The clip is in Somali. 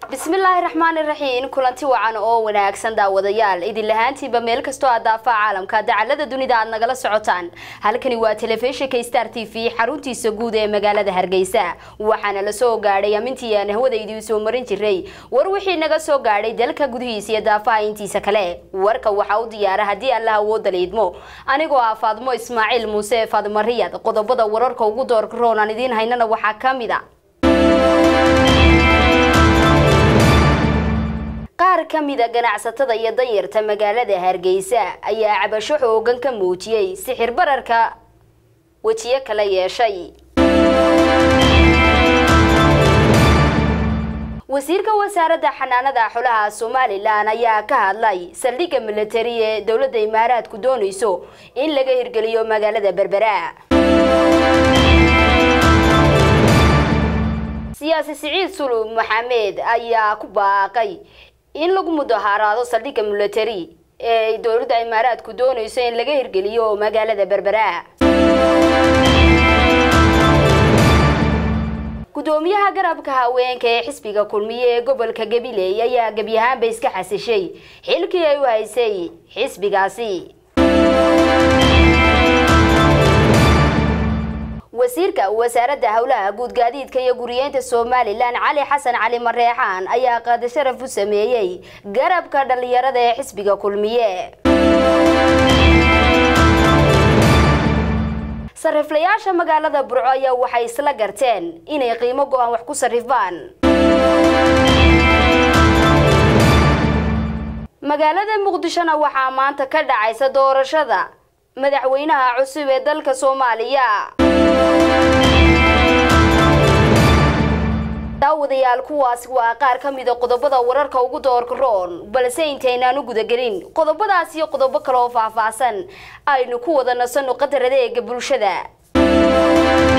bismillaahi raxmaani raxiim kulanti wacan oo wanaagsan daawadayaal idin lahaantiiba meel kastoo aad daafaa caalamka dacalada dunida aad nagala socotaan halkani waa telefishinka star t v xaruntiisa guud ee magaalada hargeysa waxaana la soo gaadhay amintii aan hawada idiin soo marin jiray war wixii naga soo gaadhay dalka gudihiisa iyo daafaha intiisa kale warka waxaa u diyaara haddii allah awooda liidmo anigoo ah faadmo ismaaciil muuse faadmo riyad qodobada wararka ugu doorka roon aan idiin haynana waxaa ka mid a qaar ka mida ganacsatada iyo danyarta magaalada hargeysa ayaa cabasho xoogan ka muujiyey sixir bararka wejiyo kala yeeshay wasiirka wasaaradda xanaanada xolaha somalilan ayaa ka hadlay saldhigga militari ee dowladda imaaraadku doonayso in laga hirgeliyo magaalada berbera siyaasi siciid sulub maxamed ayaa ku baaqay in lagu mudaharaado saldhigga militari ee dowladda imaaraadku doonayso in laga hirgeliyo magaalada berbera gudoomiyaha garabka haweenka ee xisbiga kulmiye ee gobolka gabiley ayaa gebi ahaanba iska xasishay xilkii ay u haysay xisbigaasi wasiirka wasaaradda howlaha guud gaadiidka iyo guriyeynta somalilan cali xasan cali mareexaan ayaa qaada sharaf u sameeyey garabka dhallinyarada ee xisbiga kulmiye sariflayaasha magaalada burco ayaa waxay isla garteen inay qiimo go-aan wax ku sarrifaan magaalada muqdishona waxaa maanta ka dhacaysa doorashada madaxweynaha cusub ee dalka soomaaliya daawadayaal kuwaasi waa qaar ka mida qodobada wararka ugu doorka roon balse intaynaan u gudagelin qodobadaas iyo qodobo kale oo faahfaahsan aynu ku wada nasanno qadar adeega bulshada